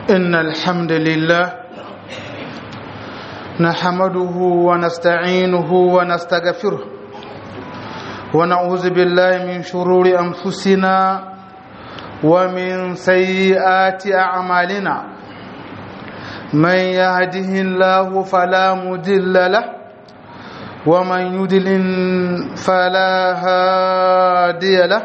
إن الحمد لله نحمده ونستعينه ونستغفره ونعوذ بالله من شرور أنفسنا ومن سيئات أعمالنا من يهده الله فلا مضل له ومن يضلل فلا هادي له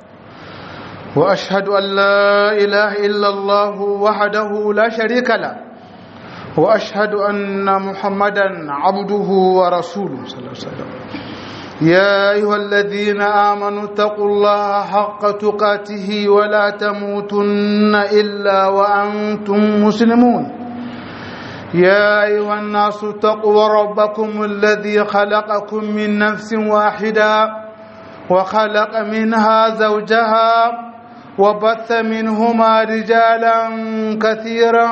واشهد ان لا اله الا الله وحده لا شريك له واشهد ان محمدا عبده ورسوله صلى الله عليه وسلم يا ايها الذين امنوا اتقوا الله حق تقاته ولا تموتن الا وانتم مسلمون يا ايها الناس اتقوا ربكم الذي خلقكم من نفس واحده وخلق منها زوجها وبث منهما رجالا كثيرا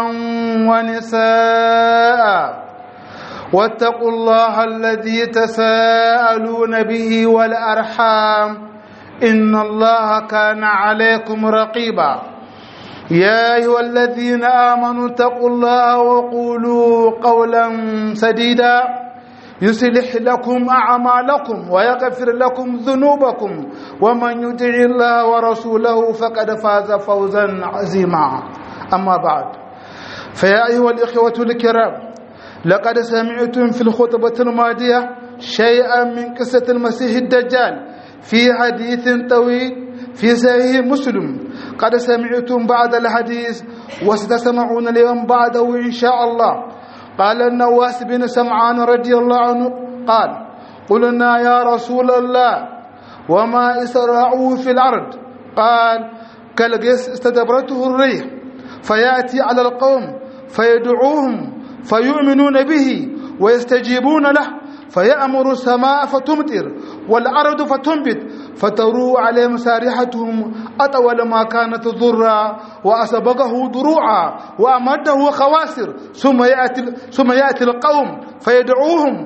ونساء واتقوا الله الذي تساءلون به والارحام ان الله كان عليكم رقيبا يا ايها الذين امنوا اتقوا الله وقولوا قولا سديدا يصلح لكم اعمالكم ويغفر لكم ذنوبكم ومن يطع الله ورسوله فقد فاز فوزا عظيما اما بعد فيا ايها الاخوه الكرام لقد سمعتم في الخطبه الماضيه شيئا من قصه المسيح الدجال في حديث طويل في صحيح مسلم قد سمعتم بعد الحديث وستسمعون اليوم بعده ان شاء الله قال النواس بن سمعان رضي الله عنه قال قلنا يا رسول الله وما إسرعوا في الأرض قال كالجس استدبرته الريح فيأتي على القوم فيدعوهم فيؤمنون به ويستجيبون له فيأمر السماء فتمطر والأرض فتنبت فتروى عليهم سارحتهم أطول ما كانت ضرا وأسبقه دروعا وأمده خواسر ثم يأتي, ثم يأتي القوم فيدعوهم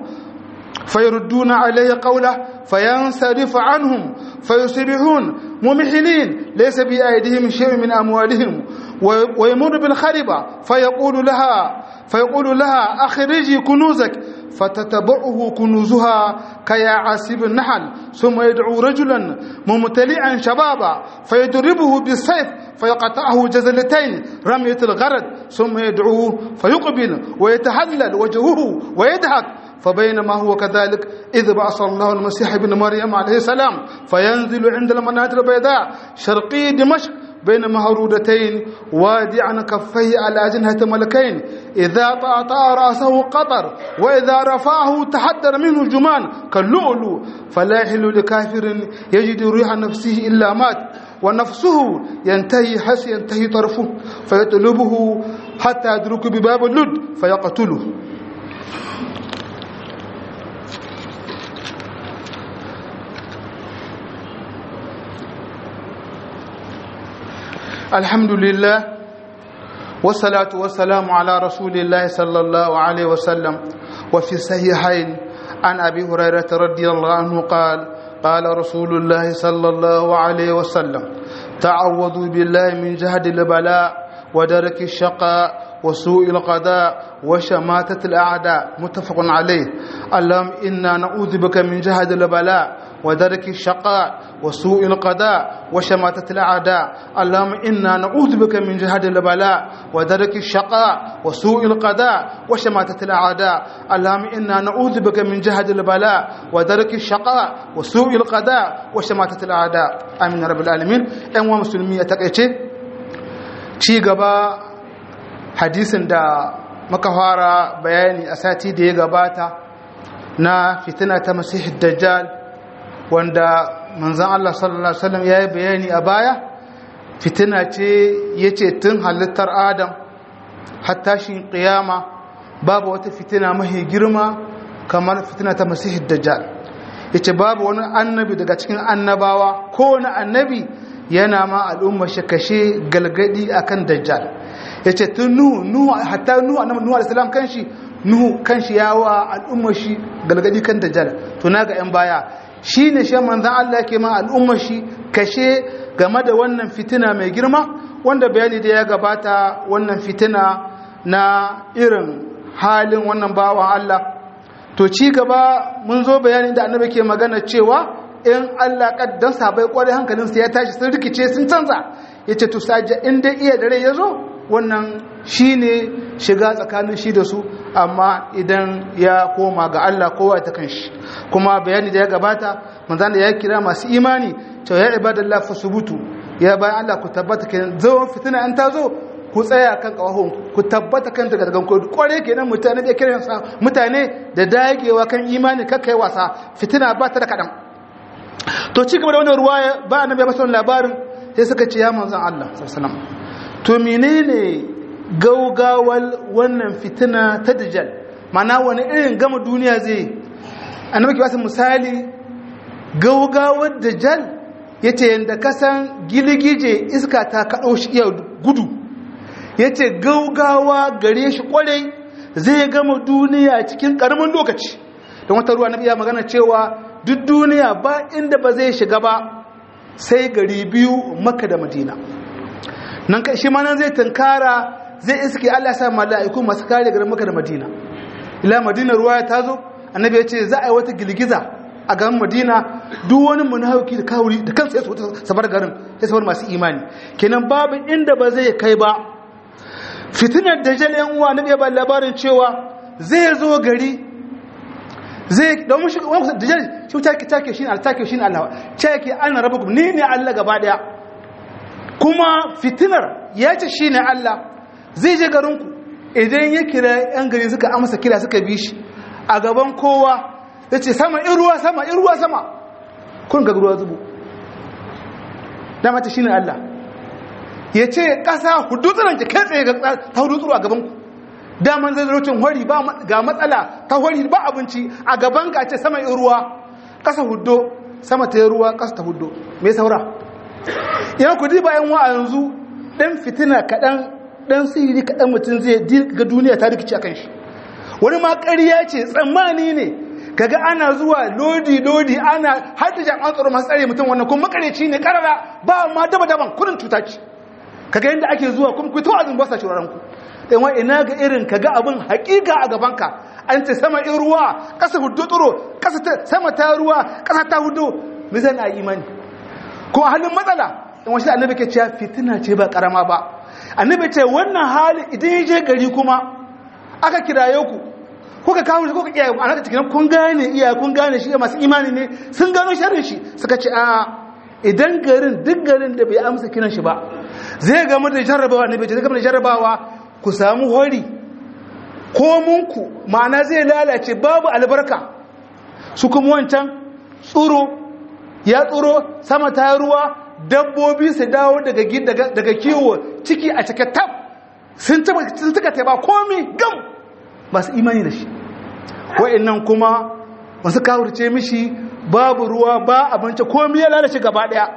فيردون عليه قوله فينصرف عنهم فيصبحون ممحلين ليس بأيديهم شيء من أموالهم ويمر بالخربة فيقول لها فيقول لها أخرجي كنوزك فتتبعه كنوزها كيعاسب النحل ثم يدعو رجلا ممتلئا شبابا فيضربه بالسيف فيقطعه جزلتين رمية الغرد ثم يدعوه فيقبل ويتهلل وجهه ويضحك فبينما هو كذلك إذ بعث الله المسيح ابن مريم عليه السلام فينزل عند المناطق البيضاء شرقي دمشق بين مهرودتين وادعا كفيه على أجنحة ملكين إذا طأطأ رأسه قطر وإذا رفعه تحدر منه الجمان كاللؤلؤ فلا يحل لكافر يجد ريح نفسه إلا مات ونفسه ينتهي حس ينتهي طرفه فيطلبه حتى يدرك بباب اللد فيقتله الحمد لله والصلاة والسلام على رسول الله صلى الله عليه وسلم وفي الصحيحين عن أبي هريرة رضي الله عنه قال قال رسول الله صلى الله عليه وسلم تعوذوا بالله من جهد البلاء ودرك الشقاء وسوء القضاء وشماتة الأعداء متفق عليه اللهم إنا نعوذ بك من جهد البلاء ودرك الشقاء وسوء القضاء وشماتة الأعداء اللهم إنا نعوذ بك من جهد البلاء ودرك الشقاء وسوء القضاء وشماتة الأعداء اللهم إنا نعوذ بك من جهد البلاء ودرك الشقاء وسوء القضاء وشماتة الأعداء آمين رب العالمين أيها المسلمين تقيتي ci gaba hadisin da muka fara bayani a sati da ya gabata na fitina ta masihid dajjal wanda manzan Allah sallallahu Alaihi wasallam ya yi bayani a baya fitina ce ya ce tun halittar adam hatta shi ƙiyama babu wata fitina mahi girma kamar fitina ta masihid dajjal ya ce babu wani annabi daga cikin annabawa ko wani annabi yana ma al'ummar shi kashe galgadi akan dajjal ya ce tun nuhu nuhu hatta nuhu annabi nuhu alaihi salam kanshi nuhu kanshi yawa al'ummar shi galgadi kan dajjal to na ga yan baya shi ne shi manzan Allah ke ma al'ummar shi kashe game da wannan fitina mai girma wanda bayani da ya gabata wannan fitina na irin halin wannan bawan Allah to ci gaba mun zo bayanin da annabi ke magana cewa in Allah kaddan sabai kwarai hankalinsa ya tashi sun rikice sun canza yace to saja in dai iya dare ya zo wannan shine shiga tsakanin shi da su amma idan ya koma ga Allah kowa ta kanshi kuma bayani da ya gabata manzon da ya kira masu imani cewa ya ibadallah fasubutu ya bayan Allah ku tabbata kenan zawon fitina an ta zo ku tsaya kan kawahon ku tabbata kan daga daga kodu kware kenan mutane da kiran sa mutane da dagewa kan imani kakkai wasa fitina ba ta da kadan to ci gaba da wannan ruwaya ba annabi ya masa labarin sai suka ce ya manzon Allah sallallahu alaihi wasallam to menene gaugawal wannan fitina ta dajjal mana wani irin gama duniya zai annabi ke wasu misali gaugawar dajjal yace yanda kasan giligije iska ta kaɗo shi iya gudu yace gaugawa gare shi kwarai zai gama duniya cikin ƙaramin lokaci don wata ruwa na iya magana cewa duk duniya ba inda ba zai shiga ba sai gari biyu maka da madina nan shi ma nan zai tunkara zai iske Allah sa mala'iku masu kare garin maka da madina ila madina ruwa ya tazo annabi ya ce za a yi wata girgiza a garin madina duk wani munafiki da kawuri da kansa ya so sabar garin ya sabar masu imani kenan babu inda ba zai kai ba fitinar dajjal yan uwa nabi ya ba labarin cewa zai zo gari zai domin shi wani dajjal shi take take shi ne take shi ne Allah take ana rabbukum ni ne Allah gaba daya kuma fitinar ya ce shi ne Allah zai je garinku idan ya kira yan gari suka amsa kira suka bi shi a gaban kowa ya ce sama in ruwa sama in ruwa sama kun ga ruwa zubu dama ta shi ne Allah ya ce ƙasa hudu tsiranki kai tsaye ta hudu tsoro a gabanku daman zai zarocin hori ga matsala ta hori ba abinci a gaban ka ce sama in ruwa ƙasa hudu sama ta yi ruwa ƙasa ta hudu mai saura yan ku ba yan wa yanzu ɗan fitina kaɗan ɗan sihiri kaɗan mutum zai ga duniya ta rikici a kan shi wani ma ƙarya ce tsammani ne kaga ana zuwa lodi lodi ana har da jami'an tsaro masu tsare mutum wannan kuma makareci ne karara ba ma daba daban kudin cuta ce kaga yadda ake zuwa kuma ku tawa azun basa shuraren ku dan wa ina ga irin kaga abin hakika a gaban ka an ce sama in ruwa kasa hudu tsoro kasa sama ta ruwa kasa ta hudu me zan a imani ko a halin matsala in wasu annabi ke cewa fitina ce ba karama ba annabi ce wannan hali idan ya je gari kuma aka kiraye ku kuka kawo shi kuka iyaye a naka cikin kun gane iyaye kun gane shi masu imani ne sun gano sharrin shi suka ce a idan garin duk garin da bai amsa kiran shi ba zai gamu da jarrabawa ne bai zai gamu da jarrabawa ku samu hori ko munku ma'ana zai lalace babu albarka su kuma wancan tsuro ya tsuro sama ta ruwa dabbobi su dawo daga kiwo ciki a cike tab sun tuka taiba komi gam masu imani da shi wa'annan kuma masu kawurce mishi babu ruwa ba abinci komi ya lalace gaba daya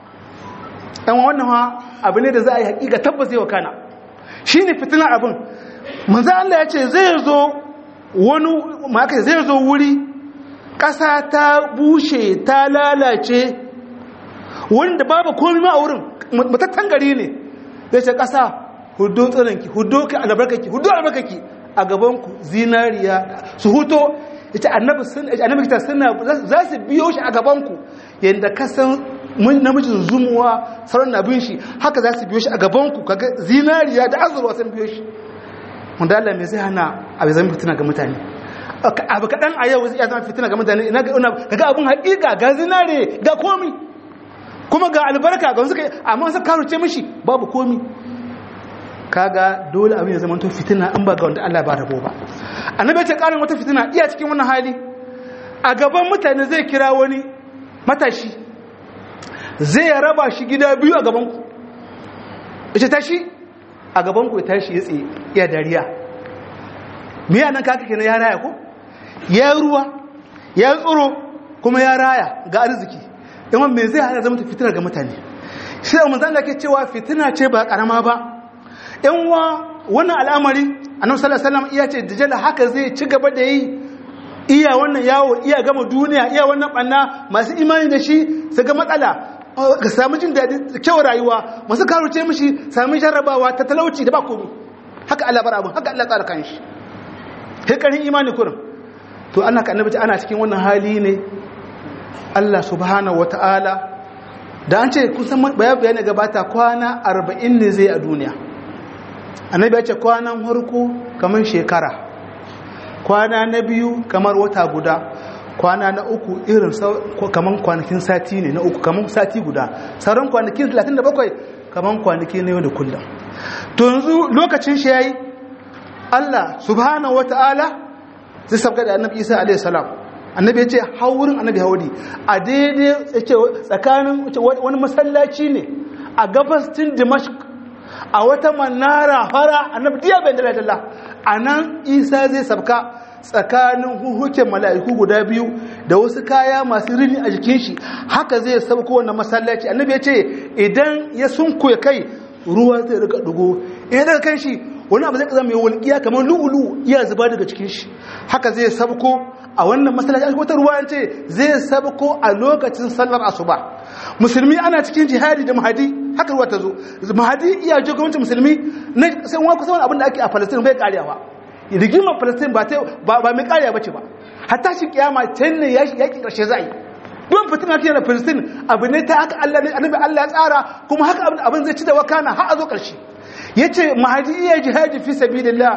ɗan wannan ha abu ne da za a yi haƙiƙa tabbas yau kana shi ne fitinar abin manzan Allah ya ce zai zo wani maka zai zo wuri ƙasa ta bushe ta lalace wanda babu komi ma a wurin matattan gari ne zai ce ƙasa hudu tsirinki hudu ka albarkaki hudu albarkaki a gabanku zinariya su huto ita annabi ta suna za su biyo shi a gabanku yadda kasan namijin zumuwa sauran abin shi haka za su biyo shi a gabanku kaga zinariya da azurwa sun biyo shi wanda Allah mai zai hana abu zama fitina ga mutane abu kaɗan a yau ya zama fitina ga mutane ina ga abin haƙiƙa ga zinare ga komi kuma ga albarka ga wasu kai amma wasu karuce mishi babu komi kaga dole abin ya zama to fitina in ba ga wanda Allah ba rabo ba annabi ya ce karin wata fitina iya cikin wannan hali a gaban mutane zai kira wani matashi zai raba shi gida biyu a gaban ku yace tashi a gaban ku ya tashi ya tsaye ya dariya me ya nan kaka kenan ya raya ko ya ruwa ya tsoro kuma ya raya ga arziki amma me zai hana zama fitina ga mutane sai manzo Allah ke cewa fitina ce ba karama ba yan wa wannan al'amari annabi sallallahu alaihi wasallam iya ce dajjal haka zai ci gaba da yi iya wannan yawo iya gama duniya iya wannan banna masu imani da shi su ga matsala ka samu jin daɗi kyau rayuwa masu karuce mishi sami jarrabawa ta talauci da ba komi haka Allah bar abin haka Allah tsara kanshi sai karin imani kurin to ana ka annabi ana cikin wannan hali ne Allah subhanahu wataala da an ce kusan bayan bayani gabata kwana 40 ne zai a duniya annabi ya ce kwanan harko kamar shekara kwana na biyu kamar wata guda kwana na uku irin kamar kwanakin sati ne na uku kamar sati guda sauran kwanakin 37 kamar kwanaki na yau da kullum to yanzu lokacin shi yayi Allah subhanahu wata'ala zai sabga da annabi Isa alaihi salam annabi ya ce haurin annabi hauri a daidai tsakanin wani masallaci ne a gabastin dimashq a wata manara fara annabi diya bai da dalla a nan isa zai sabka tsakanin huhuken mala'iku guda biyu da wasu kaya masu rini a jikin shi haka zai sabko wannan masallaci annabi ya ce idan ya sunkuya kai ruwa zai rika dugo idan daga kan shi wani abu zai kaza mai walƙiya kamar lu'ulu iya zuba daga cikin shi haka zai sabko a wannan masallaci wata ruwa ce zai sabko a lokacin sallar asuba musulmi ana cikin jihadi da mahadi haka ruwa ta zo mahadi iya jagorancin musulmi na sai wani kusa wani abin da ake a palestine bai karewa rigimar palestine ba ba mai karewa bace ba hatta shi kiyama can ne yaki karshe za a yi don fitina ke da palestine abu ne ta haka allah ne annabi allah ya tsara kuma haka abin zai ci da wakana har a zo karshe ya ce mahadi iya jihadi fi sabilillah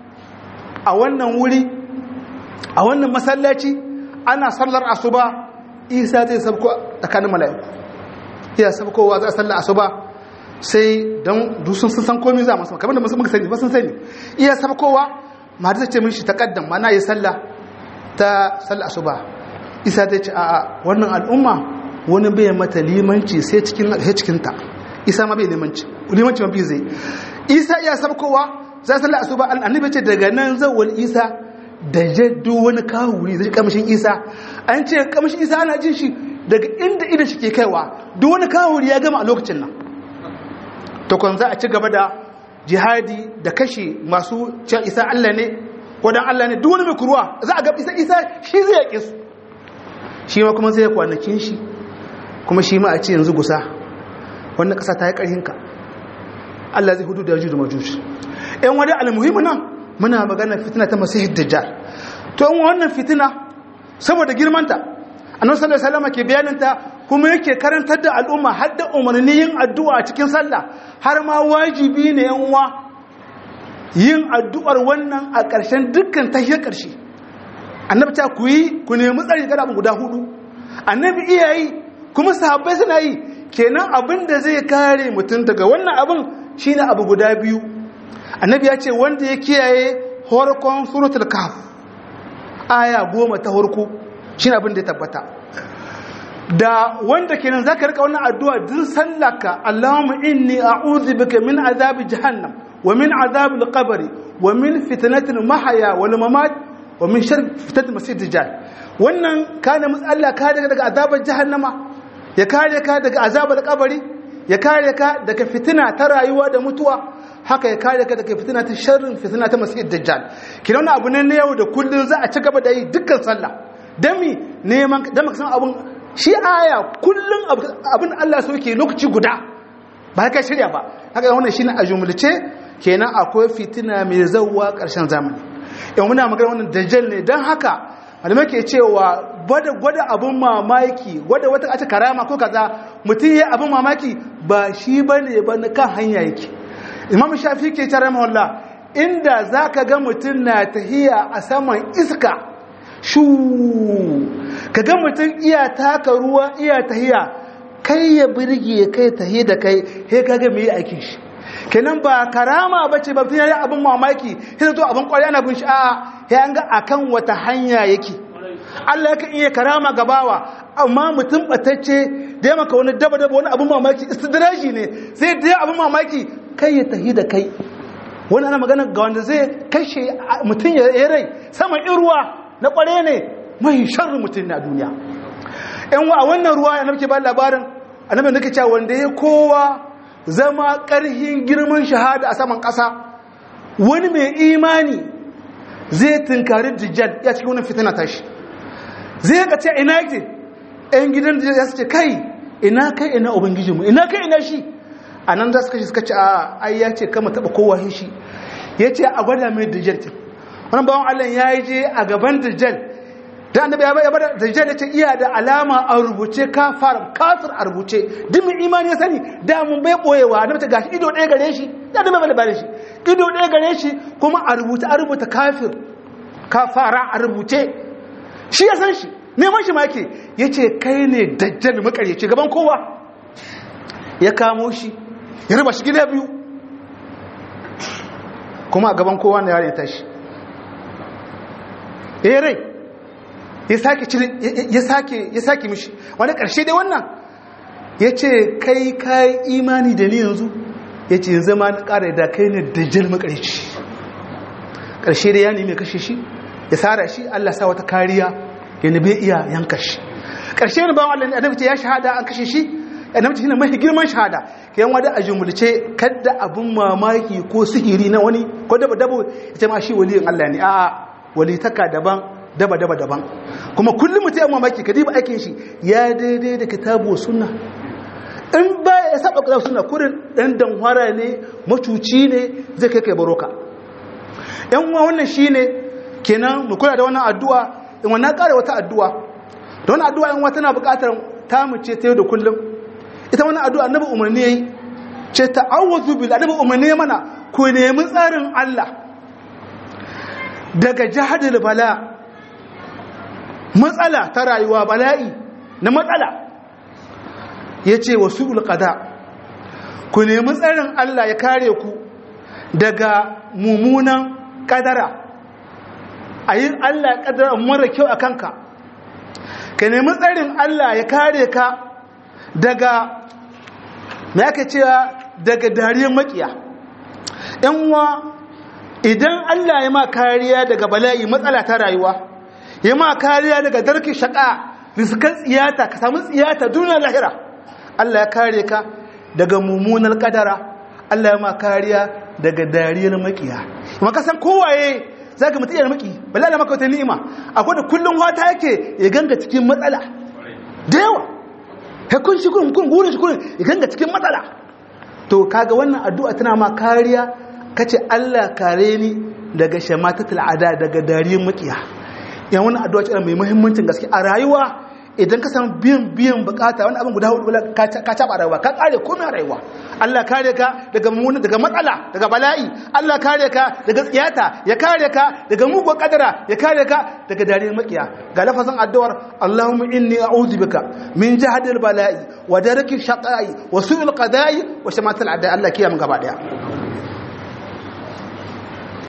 a wannan wuri a wannan masallaci ana sallar asuba isa zai sabko tsakanin mala'iku iya sabkowa za a sallar asuba sai don dusun sun san komi za masu kamar da masu muka sani ba sun sani iya sabkowa mahadi zai ce min shi takaddam mana yi sallah ta sallar asuba isa zai ce a wannan al'umma wani bai mata limanci sai cikinta isa ma bai limanci limanci ma bai zai isa iya sabkowa za sallar asuba annabi ce daga nan zawwal isa da jaddu wani kawuri zai kamshin isa an ce kamshin isa ana jin shi daga inda idan shi ke kaiwa duk wani kawuri ya gama a lokacin nan takwan za a ci gaba da jihadi da kashe masu cewa isa allah ne wadan allah ne duk wani mai kuruwa za a ga isa isa shi zai yaƙe su shi ma kuma zai kwanakin shi kuma shi ma a ce yanzu gusa wannan ƙasa ta yi ƙarhinka allah zai hudu da yajuju da majuju yan wani almuhimmi nan muna magana fitina ta masihid dajjal to in wannan fitina saboda girmanta annabi sallallahu alaihi wasallam ke bayaninta kuma yake karantar da al'umma har da umarni yin addu'a a cikin sallah har ma wajibi ne yan uwa yin addu'ar wannan a ƙarshen dukkan tahiyar ƙarshe annabi ta ku yi ku nemi tsari kada abu guda hudu annabi iya yi kuma sahabbai suna yi kenan abin da zai kare mutum daga wannan abin shine abu guda biyu annabi ya ce wanda ya kiyaye horkon suratul kaf aya goma ta horko shi abin da ya tabbata da wanda kenan zaka rika wannan addu'a din sallaka Allahumma inni a'udhu bika min azabi jahannam wa min azabi al-qabr wa min fitnatil mahya wal mamat wa min sharri fitnatil masih dajjal wannan kana Allah ka daga daga azabar jahannama ya kare ka daga azabar kabari ya kare ka daga fitina ta rayuwa da mutuwa haka ya kare ka daga fitina ta sharrin fitina ta masih dajjal kina wannan abu ne na yau da kullun za a ci gaba da yi dukkan sallah dami neman dan san abun shi aya kullun abin Allah so yake lokaci guda ba ka shirya ba haka wannan shine a jumulce kenan akwai fitina mai zawwa karshen zamani in muna magana wannan dajjal ne dan haka malamai ke cewa gwada gwada abin mamaki gwada wata a karama ko kaza mutum ya abin mamaki ba shi bane ba na kan hanya yake imam shafi ke tare mawalla inda za ka ga mutum na tahiya a saman iska shu ka ga mutum iya taka ruwa iya tahiya kai ya birge kai tahi da kai he ka ga mai aikin shi kenan ba karama ba ce ba ya yi abin mamaki sai to abin kwari ana bin shi a ya an ga akan wata hanya yake Allah yakan iya karama gabawa amma mutum batacce da ya maka wani daba daba wani abin mamaki istidraji ne sai da ya abin mamaki kai ya tahi da kai wani ana magana ga wanda zai kashe mutum ya rai saman ruwa na kware ne mai sharri mutum na duniya yan wa a wannan ruwa ya nake ba labarin annabi nake cewa wanda ya kowa zama karhin girman shahada a saman ƙasa wani mai imani zai tunkari dijjal ya cikin wani fitina tashi zai ka ce ina yake yan gidan da ya ce kai ina kai ina ubangijinmu ina kai ina shi a nan za su kashe suka ce a ai ya ce kama taɓa kowa shi ya ce a gwada mai dajjal ce wani bawan allah ya yi je a gaban dajjal da annabi ya bada dajjal ya ce iya da alama a rubuce kafar kafir a rubuce duk mai imani ya sani da mun bai boyewa annabi ta gashi ido ɗaya gare shi ya da bai bada shi ido ɗaya gare shi kuma a rubuta a rubuta kafir kafara a rubuce shi ya san shi neman shi ma yake ya ce kai ne dajjal makaryaci gaban kowa ya kamo shi ya raba shi gida biyu kuma a gaban kowa na yare ya tashi ya rai ya sake cire ya sake ya sake mishi wani karshe dai wannan ya ce kai kai imani da ni yanzu ya ce yanzu ma na ƙara da kai ne dajjal makaryaci karshe dai ya nemi kashe shi ya tsara shi Allah sa wata kariya ya nabe iya yanka shi ƙarshe ne bawan Allah ne annabi ce ya shahada an kashe shi annabi ce shine mai girman shahada kayan wada a jumulce kadda abun mamaki ko sihiri na wani ko daba dabo ita ma shi waliyin Allah ne a'a wali taka daban daba daba daban kuma kullum mutum ya mamaki ka diba aikin shi ya daidai da kitabu sunna in ba ya saba kitabu sunna kurin dan danhwara ne macuci ne zai kai kai baroka yan uwa wannan shine kenan mu kula da wannan addu'a in wannan ƙara wata addu'a da wannan addu'a in wata na buƙatar ta mu ce ta yau da kullum ita wannan addu'a annabi umarni yayi ce ta'awuzu bil annabi umarni mana ku nemi tsarin Allah daga jahadul bala matsala ta rayuwa bala'i na matsala yace wasu'ul qada ku nemi tsarin Allah ya kare ku daga mumunan kadara a yin Allah ƙadar mara kyau a kanka ka nemi tsarin Allah ya kare ka daga mai aka cewa daga dariyar makiya uwa idan Allah ya ma kariya daga bala'i matsala ta rayuwa ya ma kariya daga darki shaƙa riskan tsiyata ka samu tsiyata duniya lahira Allah ya kare ka daga mummunar ƙadara Allah ya ma kariya daga dariyar makiya kuma kasan kowaye za ka mutu iya maki bala da maka wata ni'ima akwai da kullum wata yake ya ganga cikin matsala da yawa ya kun shi kun kun gurin shi kun ya ganga cikin matsala to kaga wannan addu'a tana ma kariya kace Allah kare ni daga shamatatul ada daga dariyar makiya yan wannan addu'a ce mai muhimmancin gaske a rayuwa idan ka samu biyan biyan bukata wani abin guda hudu ka taba rayuwa ka kare komai rayuwa Allah kare ka daga mumuna daga matsala daga bala'i Allah kare ka daga tsiyata ya kare ka daga mugun kadara ya kare ka daga dariyar makiya ga lafazin addu'ar Allahumma inni a'udhu bika min jahdil bala'i wa daraki shaqa'i wa su'il qada'i wa shamatil a'da Allah kiyaye mu gaba daya